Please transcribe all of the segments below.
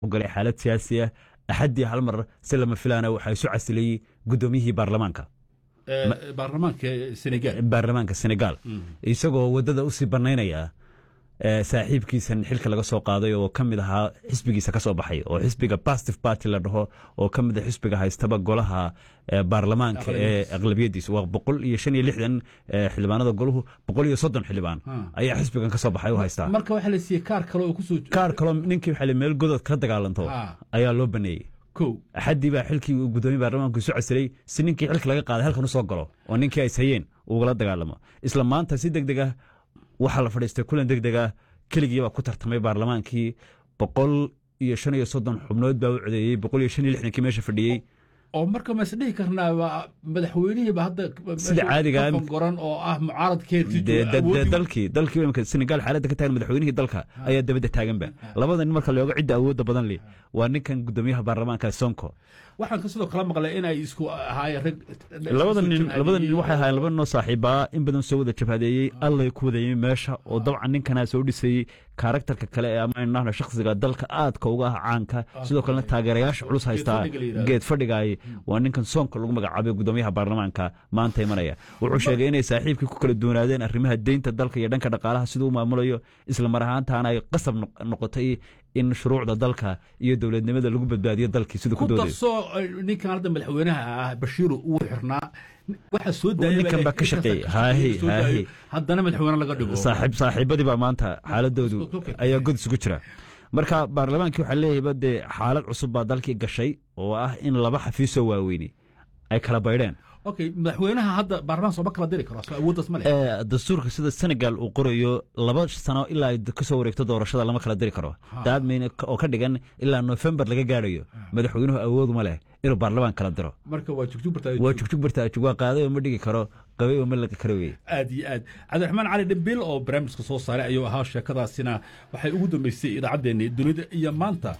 galay xaalad siyaasi ah axaddii hal mar si lama filaana waxaa isu casilayey guddoomiyihii baarlamaanka baarlamaanka senegal baarlamaanka senegal isagoo waddada usii bannaynaya saaxiibkiisan xilka laga soo qaaday oo ka mid ahaa xisbigiisa ka soo baxay oo xisbiga bastive party la dhaho oo ka mid a xisbiga haystaba golaha baarlamaanka ee aqlabiyadiisa waa boqol iyo shan iyo lixdan xildhibaanada golahu boqol iyo soddon xildhibaan ayaa xisbigan ka soo baxay u haystaa marka waxaa la siiyey kaar kale oo kusoo kaar kaloo ninkii waxaa meel godood kala dagaalanto ayaa loo baneeyey kow axaddii baa xilkii gudoomiye baarlamaanku isu casilay si ninkii xilka laga qaaday halkan u soo galo oo ninkii ay hayeen ugala dagaalamo isla maanta si deg deg ah waxaa la fadhiistay kulan deg deg ah keligii baa ku tartamay baarlamaankii boqol iyo shan iyo soddon xubnood baa u codeeyey boqol iyo shan iyo lixdankii meesha fadhiyey oo marka ma isdhihi karnaa madaxweynihiiba hadda sida caadiga goran oo ah mucaaradkeedii dalkii dalkii imika senegal xaaladda ka taagan madaxweynihii dalka ayaa dabadda taaganba labada nin marka looga cidda awoodda badan leh waa ninkan gudoomiyaha baarlamaanka sonko waxaan ka sidoo kala maqlay inay isku ahaayeen rag labada nin labada nin waxay ahaayeen laba ninoo saaxiibaa in badan soo wada jabhadeeyey allay ku wadayey meesha oo dabcan ninkanaa soo dhisayey karakterka kale ee ama shakhsiga dalka aadka uga ah caanka sidoo kalena taageerayaasha culus haystaa geed fadhigaay waa ninkan soonka lagu magacaabay gudoomiyaha baarlamaanka maanta imanaya wuxuu sheegay inay saaxiibkii ku kala duwanaadeen arrimaha deynta dalka iyo dhanka dhaqaalaha siduu u maamulayo isla mar ahaantaana ay qasab noqotay in shuruucda dalka iyo dowladnimada lagu badbaadiyo dalkii siduu ku doodayo kudarsoo ninkan hadda madaxweynaha ah bashiiru uu xirnaa waxa soo ninkan baa ka shaqeeyey haahi haahi haddana madaxweyne laga dhigo saaxiib saaxiibadii baa maanta xaaladoodu ayaa god isugu jira marka baarlamaankii waxaa leeyahayba dee xaalad cusub baa dalkii gashay oo ah in laba xafiisoo waaweyni ay kala baydheen okay madaxweynaha hadda baarlamaan sooma kala diri karo awooddaas ma leh dastuurka sida senegal uu qorayo laba sano ilaa ay kasoo wareegto doorashada lama kala diri karo daadmayne oo ka dhigan ilaa nofembar laga gaarayo madaxweynuhu awooduma leh inuu baarlamaan kala diro marka waa jugjugbarta waa jugjugbarta waa qaaday oo ma dhigi karo qabay oo ma laga kara weye aad iyo aad cabdiraxmaan cali dhimbil oo barnaamijka soo saaray ayuu ahaa sheekadaasina waxay ugu dambeysay idaacaddeenni dunida iyo maanta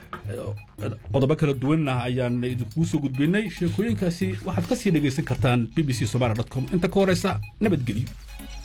qodobo kala duwanna ayaan idinkugu soo gudbinay sheekooyinkaasi waxaad ka sii dhegaysan kartaan b b c somaali dot com inta ka horeysa nabadgelyo